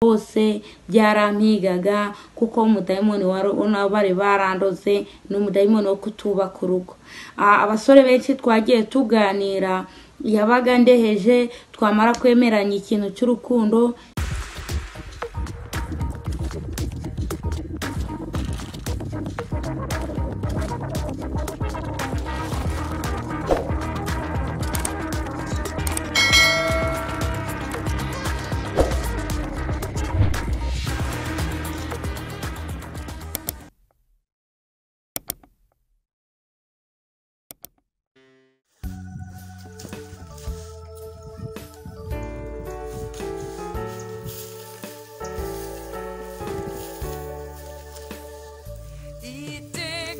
hose byarampigaga kuko umudayimoni wari bari barandoze ni umudayimoni wo kutubaka urugo abasore benshi twagiye tuganira yabaga ndeheje twamara kwemeranya ikintu cy'urukundo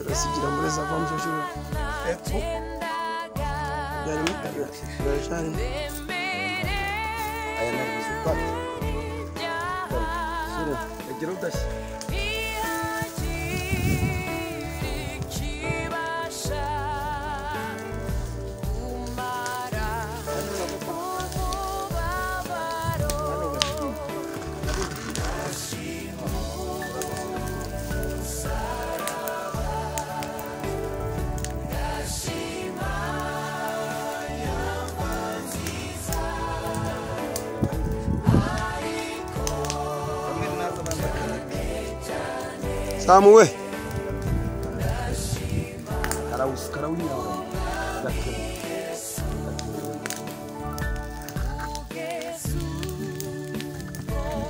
turasigira muri za vamvu juru epfo byari mutanga birajarimo aya nari bizi pati sura agira udashya samu we karawusi karawinyawe gatema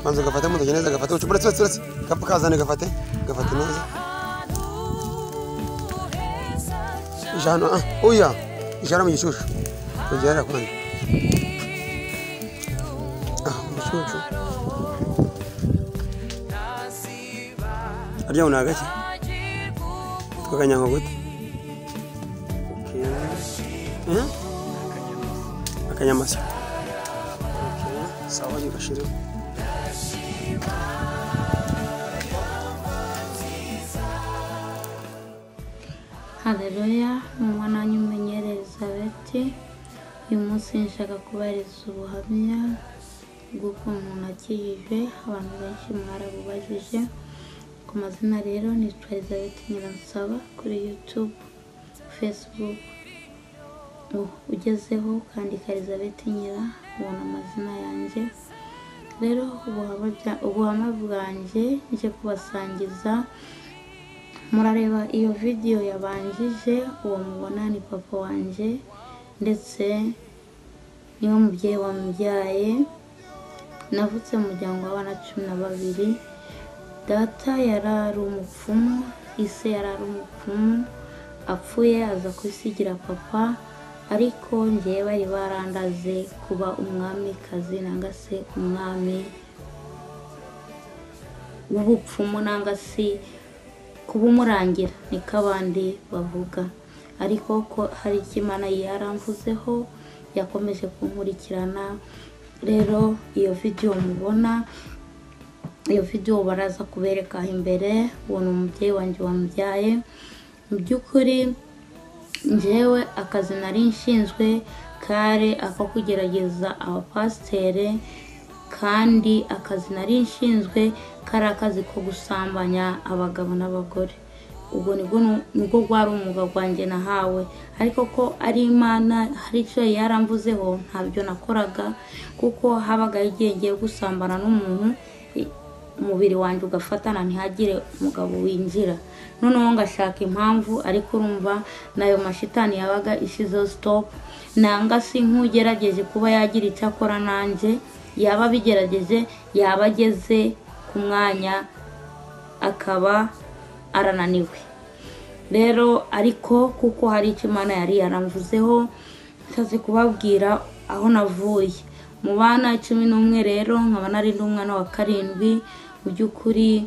manza gafate mutoke neza gafate ucu buretse buretse buretse kapu kazane gafate gafate neza ijana ah oya ijana mu gishushu rugerera kwani ah mu gishushu harya una gake twakanyanka gute akanyamasyo sawa gashire hareruya ni umwana w'inyenyeri elizabeth uyu munsi nshaka kubahiriza ubuhamya bw'uko umuntu akijijwe abantu benshi mwarabubajije ku mazina rero nitwa elizabeth nyiransaba kuri yutube facebook ugezeho ukandika elizabeth nyira ubona amazina yanjye rero ubuhamya bwanjye nje kubasangiza murareba iyo vidiyo yabanjije uwo mubona ni papa wanjye ndetse niwe mubyeyi wamubyaye navutse mu muryango w'abana cumi na babiri data yari ari umupfumu ise yari ari umupfumu apfuye aza kwisigira papa ariko ngewe bari barandaze kuba umwamikazi nanga se umwami w'ubupfumu nanga se kuba umurangira niko abandi bavuga ariko ko hari icyo imana yaramvuzeho yakomeje kunkurikirana rero iyo vidiyo mubona iyo vidiyo baraza kubereka imbere ubona umubyeyi wanjye wamubyaye mu by'ukuri njyewe akazi nari nshinzwe kare ako kugerageza abapasitere kandi akazi nari nshinzwe kari akazi ko gusambanya abagabo n'abagore ubwo nibwo nubwo rwari umwuga wanjye nahawe ariko ko ari imana hari icyo yaramvuzeho ntabyo nakoraga kuko habagaho igihe ngiye gusambana n'umuntu umubiri wanjye ugafatana ntihagire umugabo winjira noneho ngashaka impamvu ariko urumva nayo mashitani yabaga ishyizeho sitopu nanga si nk'ugerageje kuba yagira icyo akora nanjye yaba abigerageje yaba ageze ku mwanya akaba arananiwe rero ariko kuko hari icyo imana yari yaramvuzeho nshatse kubabwira aho navuye mu bana cumi n'umwe rero nkaba nari n'umwana wa karindwi mu by'ukuri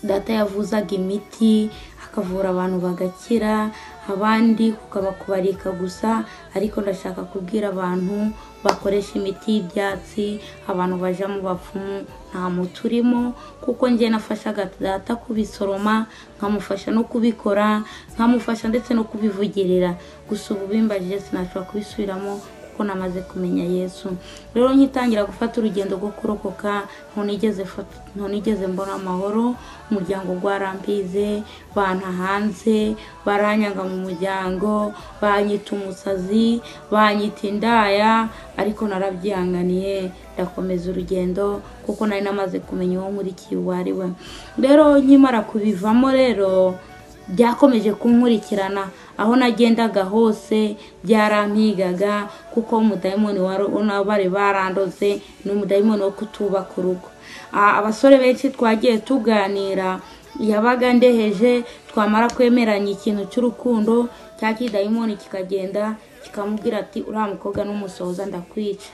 data yavuzaga imiti akavura abantu bagakira abandi kukaba kubarika gusa ariko ndashaka kubwira abantu bakoresha imiti y'ibyatsi abantu bajya mu bapfumu nta muti urimo kuko njye nafashaga data kubisoroma nkamufasha no kubikora nkamufasha ndetse no kubivugirira gusa ubu bimbaje sinashobora kubisubiramo kuko namaze kumenya yesu rero nkitangira gufata urugendo rwo kurokoka ntunigeze fata- ntunigeze mbona amahoro umuryango rwarambize banta hanze baranyanga mu muryango banyita umusazi banyita indaya ariko narabyihanganiye ndakomeza urugendo kuko nari namaze kumenya uwo nkurikiye uwo ari we rero nkimara kubivamo rero byakomeje kunkurikirana aho nagendaga hose byarampigaga kuko umudayimoni wari unabare barandoze ni umudayimoni wo kutubaka urugo Ah, abasore benshi twagiye tuganira yabaga ndeheje twamara kwemeranya ikintu cy'urukundo cya kidayimoni kikagenda kikamubwira ati uriya mukobwa n'umusohoza ndakwica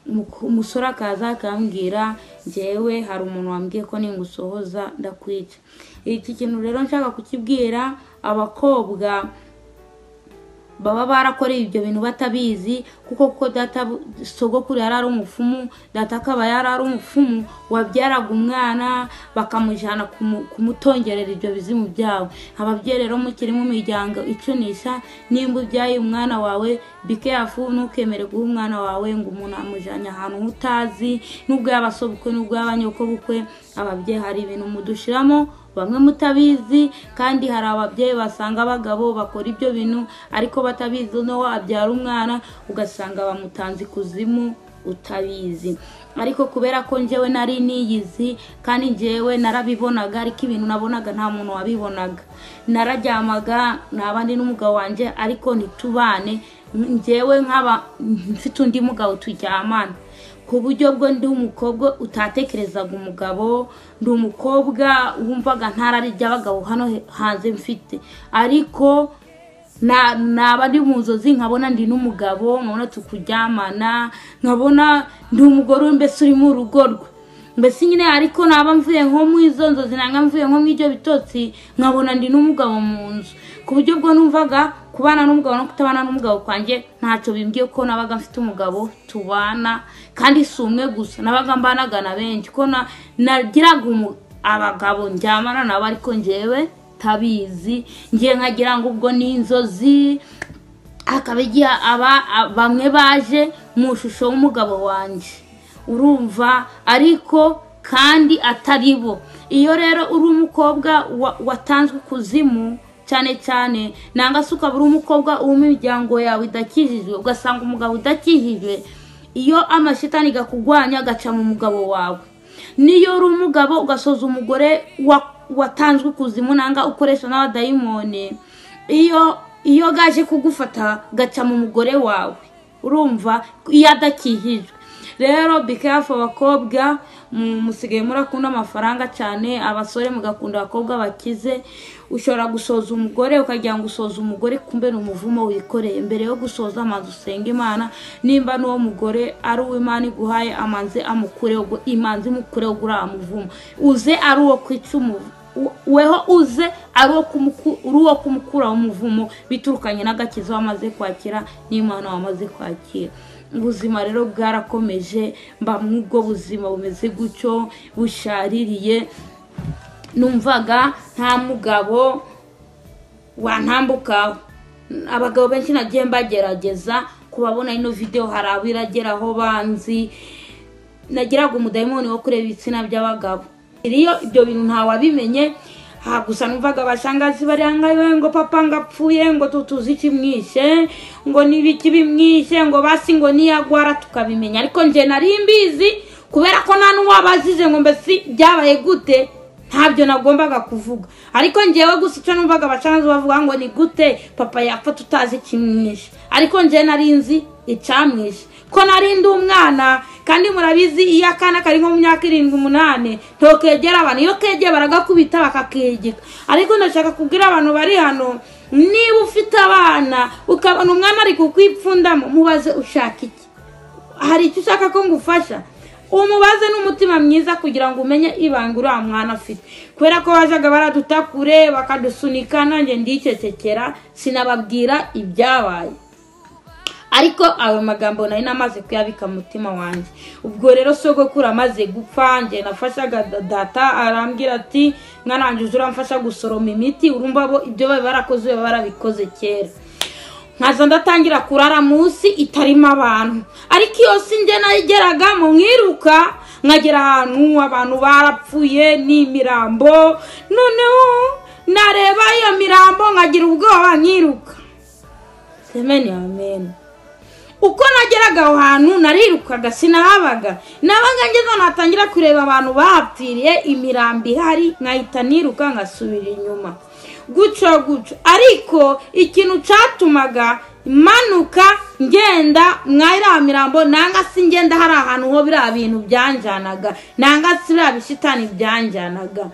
Umuku- umusore akaza akambwira njyewe hari umuntu wambwiye ko ningusohoza ndakwica iki kintu rero nshaka kukibwira abakobwa baba barakoreye ibyo bintu batabizi kuko kuko data sogokuru yari ari umupfumu data akaba yari ari umupfumu wabyaraga umwana bakamujyana kumu- kumutongerera ibyo bizimu byabo ababyeyi rero mukiri mu miryango icunisha nimba ubyaye umwana wawe bikeyafu ntukemere guha umwana wawe ngo umuntu amujyanye ahantu utazi n'ubwo yaba sobukwe n'ubwo yaba nyokobukwe ababyeyi hari ibintu mudushiramo bamwe mutabizi kandi hari ababyeyi basanga abagabo bakora ibyo bintu ariko batabizi no wabyara umwana ugasanga bamutanze ikuzimu utabizi ariko kubera ko njyewe nari niyizi kandi njyewe narabibonaga ariko ibintu nabonaga nta muntu wabibonaga nararyamaga naba ndi n'umugabo wanjye ariko ntitubane njyewe nkaba mfite undi mugabo turyamana ku buryo bwo ndi umukobwa utatekerezaga umugabo ndi umukobwa wumvaga ntarari ry'abagabo hano he- hanze mfite ariko na- naba ndi mu nzozi nkabona ndi n'umugabo nkabona tukuryamana nkabona ndi umugore we mbese uri mu rugo rwe mbese nyine ariko naba mvuye nko mu izo nzozi nanga mvuye nko mu ibyo bitotsi nkabona ndi n'umugabo mu nzu ku buryo bwo numvaga kubana n'umugabo no kutabana n'umugabo kwanjye ntacyo bimbwiye ko nabaga mfite umugabo tubana kandi si umwe gusa nabaga mbanaga na benshi ko na- nagiraga umu- abagabo njyamana nabo ariko njyewe tabizi ngiye nkagira ngo ubwo ni inzozi hakaba igihe aba a- bamwe baje mu ishusho w'umugabo wanjye urumva ariko kandi atari bo iyo rero uri umukobwa wa- watanzwe kuzimu cyane cyane nanga se ukaba uri umukobwa w'imiryango yawe idakijijwe ugasanga umugabo udakijijwe iyo amashitani gakugwanya agaca mu mugabo wawe niyo uri umugabo ugasoza umugore wa- watanzwe kuzimu nanga ukoresha n'abadayimoni iyo iyo gaje kugufata gaca mu mugore wawe urumva iyo adakijijwe rero bikeyafu abakobwa mu- musigaye murakunda amafaranga cyane abasore mugakunda abakobwa bakize ushobora gusoza umugore ukagira ngo usoza umugore kumbe ni umuvumo wikoreye mbere yo gusoza amazi usenga imana nimba n'uwo mugore ari uwo imana iguhaye amanzi amukureho ubwo- imanzi imukureho ubwo uriya muvumo uze ari uwo kwica umuvu u- weho uze ari uwo kumuku- uri uwo kumukuraho umuvumo biturukanye n'agakiza wamaze kwakira n'imana wamaze kwakira ubuzima rero bwarakomeje mba mw'ubwo buzima bumeze gutyo bushaririye numvaga nta mugabo wantambukaho abagabo benshi nagiye mbagerageza kubabona ino videwo hari abo irageraho banzi nagiraga umudayimoni wo kureba ibitsina by'abagabo iyo ibyo bintu ntawabimenye aha gusa numvaga abashangazi bariya ngayo ngo papa ngo apfuye ngo tutuzi ikimwishe ngo n'ibiki bimwishe ngo basi ngo niyagwara tukabimenya ariko nje nari mbizi kubera ko nta n'uwabajije ngo mbese byabaye gute ntabyo nagombaga kuvuga ariko ngewe gusa icyo numvaga abashangazi bavuga ngo ni gute papa yapfa tutazi ikimwishe ariko nje nari nzi icamwishe ko nari ndi umwana kandi murabizi iyo akana kari nko mu myaka irindwi umunani ntokegera abantu iyo kegeye baragakubita bakakegeka ariko ndashaka kubwira abantu bari hano niba ufite abana ukabona umwana ari kukwipfundamo mubaze ushaka iki hari icyo ushaka ko ngufasha umubaze n'umutima mwiza kugira ngo umenye ibanga uriya mwana afite kubera ko bajyaga baraduta kure bakadusunika nanjye ndicecekera sinababwira ibyabaye ariko ayo magambo nari namaze kuyabika mu mutima wanjye ubwo rero sogokuru amaze gupfa njye nafashaga da- data arambwira ati mwana wanjye uze uramfasha gusoroma imiti urumva bo ibyo bari barakoze baba barabikoze kera nkaza ndatangira kurara munsi itarimo abantu ariko iyo si njye nageraga mu mwiruka nkagera ahantu abantu barapfuye n'imirambo noneho nareba iyo mirambo nkagira ubwoba nkiruka semeni ameni uko nageraga aho hantu narirukaga sinahabaga nabaga ngeze ahantu hatangira kureba abantu bahapfiriye imirambi ihari nkahita niruka nkasubira inyuma gutyo gutyo ariko ikintu cyatumaga manuka ngenda mwaira mirambo nanga si ngenda hari ahantu ho biriya bintu byanjyanaga nanga si biriya bishitani byanjyanaga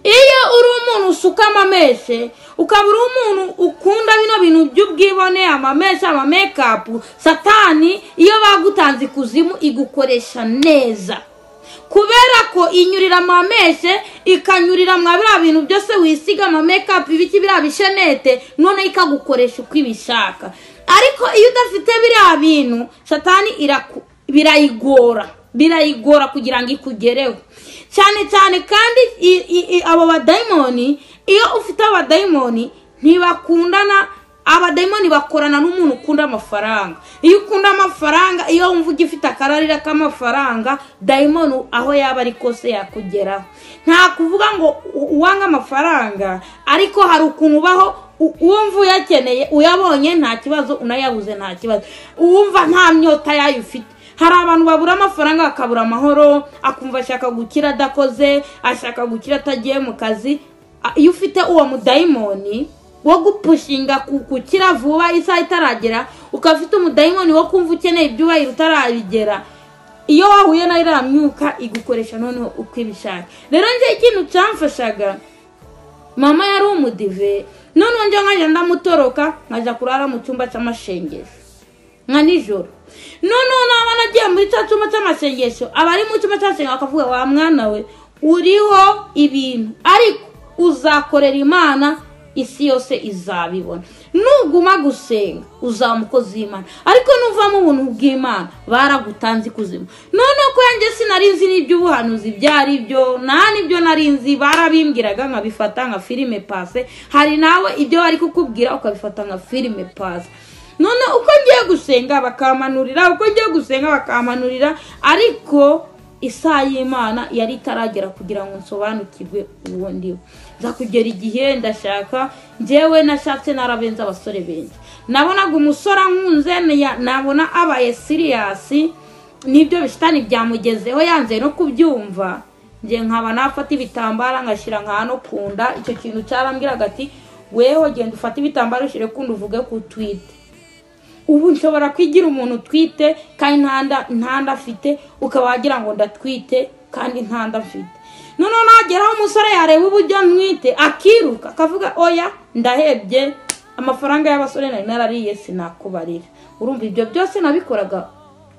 iyo uri umuntu usukamo ameshe ukaba uri umuntu ukunda bino bintu by'ubwibone amameshe amamekapu satani iyo bagutanze ikuzimu igukoresha neza kubera ko inyurira amameshe ikanyurira mwa biriya bintu byose wisiga amamekapu ibiki biriya bishenete noneho ikagukoresha uko ibishaka ariko iyo udafite biriya bintu satani iraku- birayigora birayigora kugira ngo ikugereho cyane cyane kandi i- i- i- abo badayimoni iyo ufite abadayimoni ntibakundana abadayimoni bakorana n'umuntu ukunda amafaranga iyo ukunda amafaranga iyo wumva ugifite akararira k'amafaranga dayimoni aho yaba ari kose yakugeraho nta kuvuga ngo u- uwanga amafaranga ariko hari ukuntu ubaho u- uwumva uyakeneye uyabonye nta kibazo unayabuze nta kibazo uwumva nta myota yayo ufite hari abantu babura amafaranga bakabura amahoro akumva ashaka gukira adakoze ashaka gukira atagiye mu kazi A- iyo ufite uwo mudayimoni wo gupushinga ku- gukira vuba isaha itaragera ukaba ufite umudayimoni wo kumva ukeneye ibyubahiro utarabigera iyo wahuye nayo iriya myuka igukoresha noneho uko ibishaka rero njye ikintu cyamfashaga mama yari umudive noneho njye nkajya ndamutoroka nkajya kurara mu cyumba cy'amashengesho nka nijoro noneho naba nagiye muri cya cyumba cy'amasengesho abari mu cyumba cy'amasengesho bakavuga wa mwana we uriho ibintu ariko uzakorera imana isi yose izabibona nuguma gusenga uzaba umukozi w'imana ariko nuvamo ubuntu bw'imana baragutanze ikuzimu noneho ko yanjye sinari nzi n'iby'ubuhanuzi ibyo ari byo nta n'ibyo nari nzi barabimbwiraga nkabifata nka filime pase hari nawe ibyo bari kukubwira ukabifata nka filime pase none uko ngiye gusenga bakamanurira uko ngiye gusenga bakamanurira ariko isaha y'imana yari itaragera kugira ngo nsobanukirwe uwo ndiwe nza kugera igihe ndashaka njyewe nashatse narabenze abasore benshi nabonaga umusore ankunze niya- nabona abaye siriyasi nibyo bishitani byamugezeho yanze no kubyumva njye nkaba nafata ibitambara ngashyira nka hano ku nda icyo kintu cyarambwiraga ati weho genda ufate ibitambaro ushyire ku nda uvuge ku twite ubu nshobora kwigira umuntu utwite kandi nta nda- nta nda afite ukaba wagira ngo ndatwite kandi nta nda mfite noneho nageraho umusore yareba uburyo ntwite akiruka akavuga oya ndahebye amafaranga y'abasore nari narariye sinakubarira urumva ibyo byose nabikoraga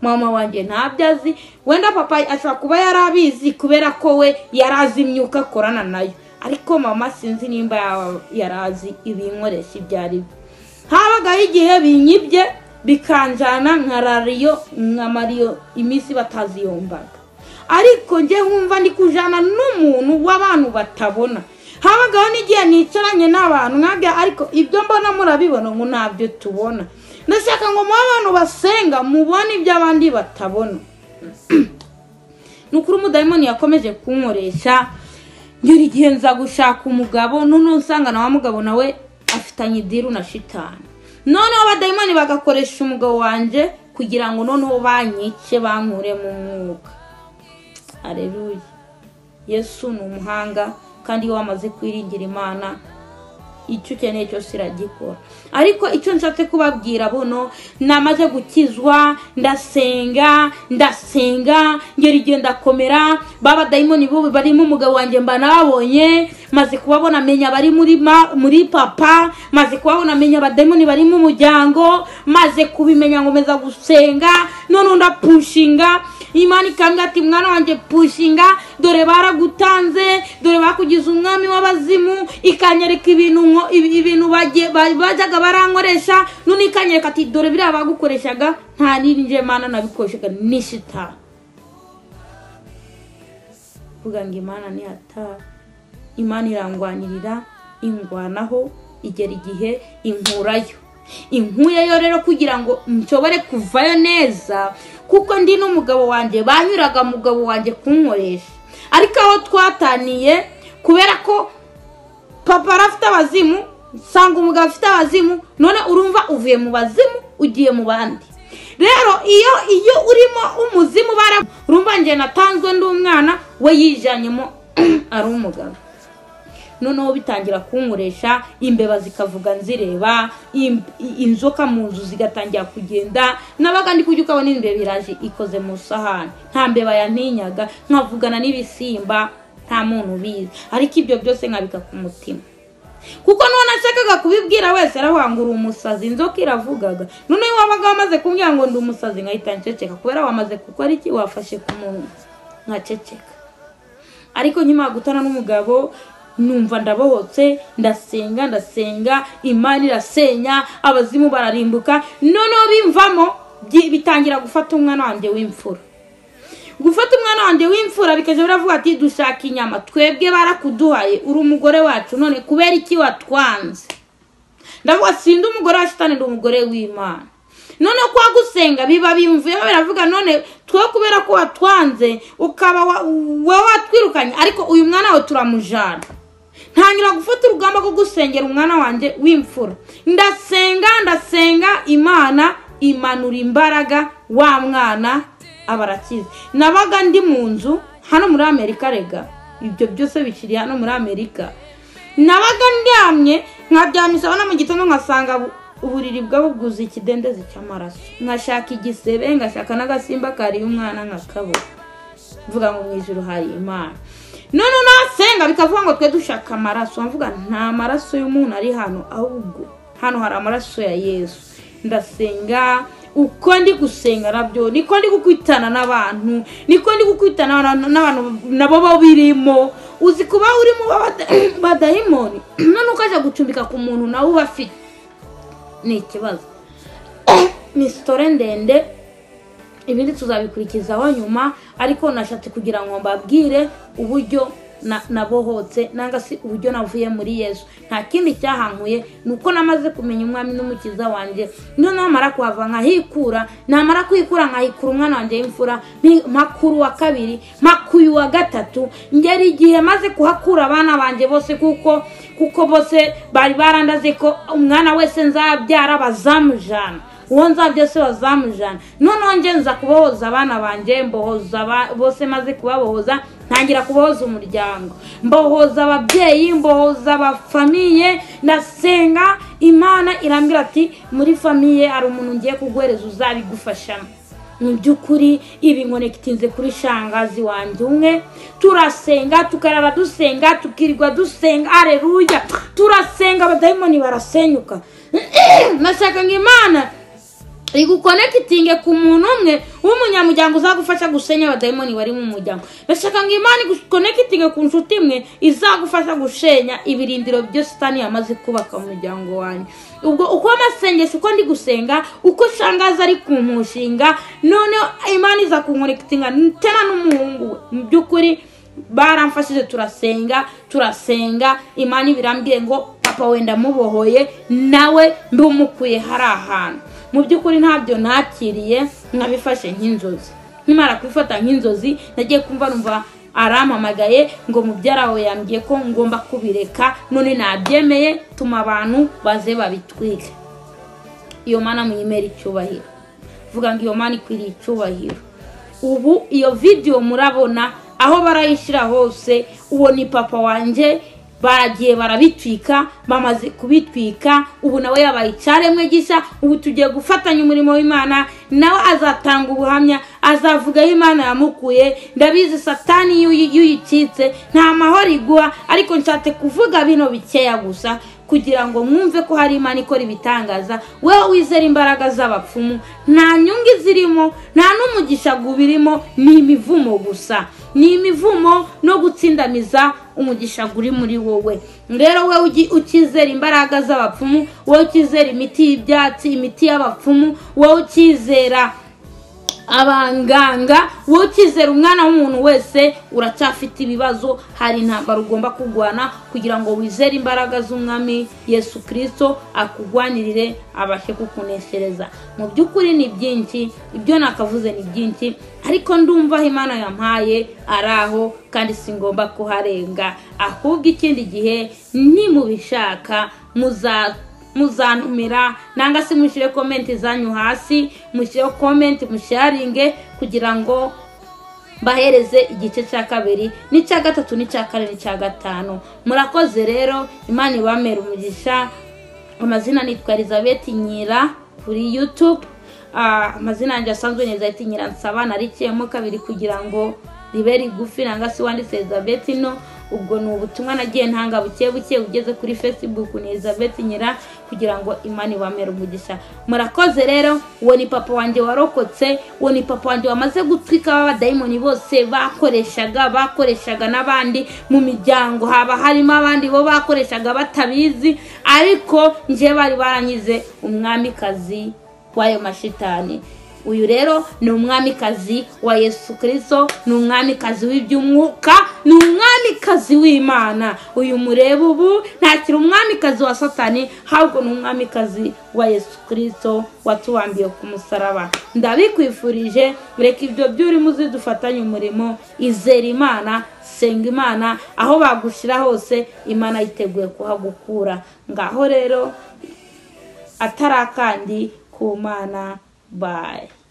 mama wanjye ntabyo azi wenda papa ashobora kuba yari abizi kubera ko we yari azi imyuka akorana nayo ariko mama sinzi nimba yaba yari azi ibinkoresha ibyo ari byo habagaho igihe binyibye bikanjana nka rariyo nka mariyo iminsi batazi iyo mbaga ariko njye nkumva ndi kujana n'umuntu w'abantu batabona habagaho n'igihe nicaranye n'abantu nkabya ariko ibyo mbona murabibona ngo ntabyo tubona ndashaka ngo mube abantu basenga mubone ibyo abandi batabona ni ukuri umudayimoni yakomeje kunkoresha ngera igihe nza gushaka umugabo noneho nsanga na wa mugabo nawe afitanye idiru na shitani noneho abadayimoni bagakoresha umugabo wanjye kugira ngo noneho banyice bankure mu mwuka areruye yesu ni umuhanga kandi iyo wamaze kwiringira imana icyo ukeneye cyose iragikora ariko icyo nshatse kubabwira buno namaze gukizwa ndasenga ndasenga ngera igihe ndakomera baba dayimoni bo barimo umugabo wanjye mba nababonye maze kubabona menya bari muri ma, muri papa maze kubabona menya abadayimoni bari mu muryango maze kubimenya nkomeza gusenga noneho ndapushinga imana ikambwira ati mwana wanjye pushinga dore baragutanze dore bakugize umwami w'abazimu ikanyereka ibintu nko- ibi- ibintu bagiye- ba- bajyaga barankoresha none ikanyereka ati dore biriya bagukoreshaga nta n'irinje mana nabikoreshaga ni shitani kuvuga ngo imana nihata imana irangwanirira ingwanaho igera igihe inkurayo inkuya yo rero kugira ngo nshobore kuvayo neza kuko ndi n'umugabo wanjye banyuraga umugabo wanjye kunkoresha ariko aho twataniye kubera ko papa arafite abazimu nsanga umugabo afite abazimu none urumva uvuye mu bazimu ugiye mu bandi rero iyo iyo urimo umuzimu bara urumva njye natanzwe ndi umwana we yijanyemo ari umugabo noneho bitangira kunkoresha imbeba zikavuga nzireba im- i- inzoka mu nzu zigatangira kugenda nabaga ndi kurya ukabona imbeba iraje ikoze mu isahani nta mbeba yantinyaga nkavugana n'ibisimba nta muntu ubizi ariko ibyo byose nkabika ku mutima kuko nuwo nashakaga kubibwira wese arawangura umusazi inzoka iravugaga noneho wabaga wamaze kumbwira ngo ndi umusazi nkahita nceceka kubera wamaze gukora iki wafashe ku munwa nkaceceka ariko nkimara gutana n'umugabo numva ndabohotse ndasenga ndasenga imana irasenya abazimu bararimbuka noneho bimvamo byi- bitangira gufata umwana wanjye w'imfura gufata umwana wanjye w'imfura bikajya biravuga ati dushaka inyama twebwe barakuduhaye uri umugore wacu none kubera iki watwanze ndavuga sindi umugore wa shitani ndi umugore w'imana noneho kwa gusenga biba bimvuyemo biravuga none twe kubera ko watwanze ukaba wa- wowe watwirukanye ariko uyu mwana wawe turamujana ntangira gufata urugamba rwo gusengera umwana wanjye w'imfura ndasenga ndasenga imana imanura imbaraga wa mwana aba arakize nabaga ndi mu nzu hano muri amerika rega ibyo byose bikiri hano muri amerika nabaga ndyamye nkaryamye isabona mu gitondo nkasanga bu- uburiri bwabuguze ikidendezi cy'amaraso nkashaka igisebe ngashaka n'agasimba kariye umwana nkakabura mvuga ngo mu ijoro hari imana none nasenga bikavuga ngo twe dushaka amaraso mvuga nta maraso y'umuntu ari hano ahubwo hano hari amaraso ya yesu ndasenga uko ndi gusenga nabyo niko ndi gukwitana n'abantu niko ndi gukwitana n'abantu- n'abantu nabo babirimo uzi kuba urimo bada- badayimoni none ukajya gucumbika ku muntu nawe uba afite ni ikibazo ni sitore ndende ibindi tuzabikurikizaho nyuma ariko nashatse kugira ngo mbabwire uburyo na- nabohotse nanga si uburyo navuye muri yesu nta kindi cyahankuye ni uko namaze kumenya umwami n'umukiza wanjye niyo namara kuhava nkahikura namara kwikura nkahikura umwana wanjye w'imfura nti- mpakura uwa kabiri mpakura uwa gatatu ngera igihe maze kuhakura abana banjye bose kuko kuko bose bari barandaze ko umwana wese nzabyara bazamujana uwo nzabyo se bazamujana noneho nge nza kubohoza abana banjye mbohoza aba- bose maze kubabohoza ntangira kubohoza umuryango mbohoza ababyeyi mbohoza abafamiye ndasenga imana irambwira ati muri famiye hari umuntu ngiye kuguhereza uzabigufashamo mu by'ukuri ibi ngo ntikitinze kuri shangazi wanjye umwe turasenga tukarara dusenga tukirirwa dusenga areruya turasenga abadayimoni barasenyuka nashaka ngo imana igukonekitinge ku muntu umwe w'umunyamuryango uzagufasha gusenya abadayimoni bari mu muryango ndashaka ngo imana igukonekitinge ku nshuti imwe izagufasha gusenya ibirindiro byo sitani yamaze kubaka mu muryango wanjye ubwo uko amasengesho uko ndi gusenga uko shangaza ari ku mushinga noneho imana iza kunkonekitinga tena n'umuhungu we mu by'ukuri baramfashije turasenga turasenga imana ibirambwiye ngo papa wenda mubohoye nawe mbumukuye hari ahantu mu by'ukuri ntabyo nakiriye nkabifashe nk'inzozi nkimara kubifata nk'inzozi nagiye kumva numva arampamagaye ngo mubyara wawe yambwiye ko ngomba kubireka none nabyemeye tuma abantu baze babitwike iyo mana muyimere icyubahiro vuga ngo iyo mana ikwiriye icyubahiro ubu iyo video murabona aho barayishyira hose uwo ni papa wanjye baragiye barabitwika bamaze kubitwika ubu nawe yabaye icyaremwe gishya ubu tugiye gufatanya umurimo w'imana nawe azatanga ubuhamya azavuga aho imana yamukuye ndabizi satani iyo uyi- iyo uyicitse nta mahoro iguha ariko nshatse kuvuga bino bikeya gusa kugira ngo mwumve ko hari imana ikora ibitangaza wowe wizera imbaraga z'abapfumu nta nyungu izirimo nta n'umugisha gubirimo ni imivumo gusa ni imivumo no gutsindamiza umugisha guri muri wowe rero wowe ugi- ukizera imbaraga z'abapfumu wowe ukizera imiti y'ibyatsi imiti y'abapfumu wowe ukizera abanganga wowe ukizera umwana w'umuntu wese uracyafite ibibazo hari intambara ugomba kurwana kugira ngo wizere imbaraga z'umwami yesu kirisito akurwanirire abashe kukuneshereza mu by'ukuri ni byinshi ibyo nakavuze ni byinshi ariko ndumva aho imana yampaye ari aho kandi singomba kuharenga ahubwo ikindi gihe nimubishaka muza muzantumira nanga se mushyire komenti zanyu hasi mushyireho komenti musharinge kugira ngo bahereze igice cya kabiri n'icya gatatu n'icya kane n'icya gatanu murakoze rero imana ibamera umugisha amazina nitwa elizabeth nyira kuri yutube Ah, amazina yanjye asanzwe ni elizabeth nyira nsaba nariciyemo kabiri kugira ngo ribe rigufi nanga se wanditse elizabeth no ubwo ni ubutumwa nagiye ntanga buke buke ugeze kuri facebook ni elizabeth nyira kugira ngo imana ibamere umugisha murakoze rero uwo ni papa wanjye warokotse uwo ni papa wanjye wamaze gutwika abadayimoni bose bakoreshaga bakoreshaga n'abandi mu miryango haba harimo abandi bo bakoreshaga batabizi ariko njye bari baranyize umwamikazi w'ayo mashitani uyu rero ni umwamikazi wa yesu kirisito ni umwamikazi w'iby'umwuka ni umwamikazi w'imana uyu mureba ubu ntakiri umwamikazi wa satani ahubwo ni umwamikazi wa yesu kirisito watubambiye ku musaraba ndabikwifurije reka ibyo by'urimo uzi dufatanye umurimo izera imana senga imana aho bagushyira hose imana yiteguye kuhagukura ngaho rero atari akandi ku mana bayi